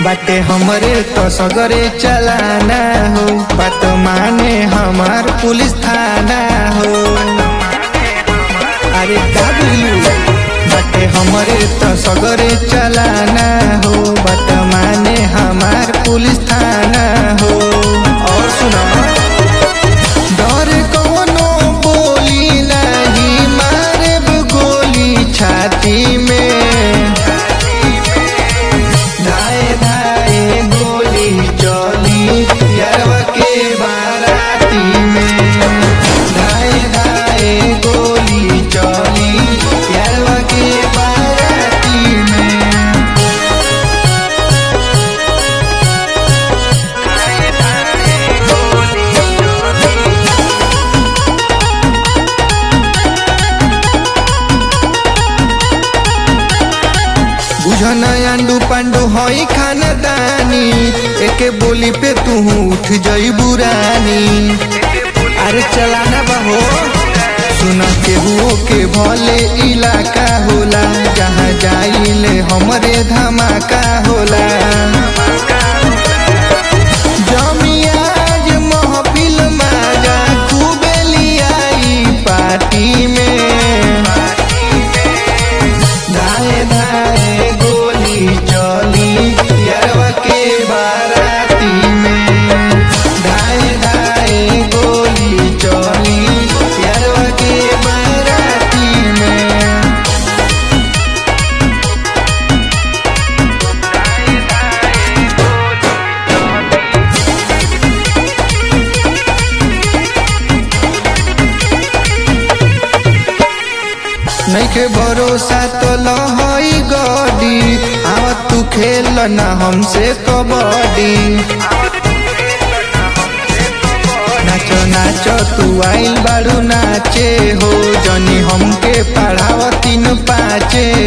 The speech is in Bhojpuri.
बाटे हमरे तो सगरे चलाना हो बात माने हमार पुलिस थाना हो अरे का बुझलू बाटे हमरे तो सगरे चलाना हो बात माने हमार पुलिस थाना हो और सुना डर कौनो बोली नहीं मारे गोली छाती में धाए धाए गोली चली यारवा के बाराती में धाए धाए गोली चली यारवा के बाराती में बुझन अंडू पांडू हई खानदानी एके बोली पे तू उठ जई बुरानी अरे चलाना बहो सुन के हुओ के भले इलाका होला जहाँ जाइले हमरे धमाका होला जमियाज महफिल माजा खूबे लियाई पार्टी में धाए धाए गोली चली यारवा के बाराती में धाए धाए गोली चली यारवा के बाराती में नइखे भरोसा तो लहई गडी आवत तू खेल ना हमसे कबड्डी नाचो नाचो तू आइल बाड़ू नाचे हो जनी हमके पढ़ाव तीन पाचे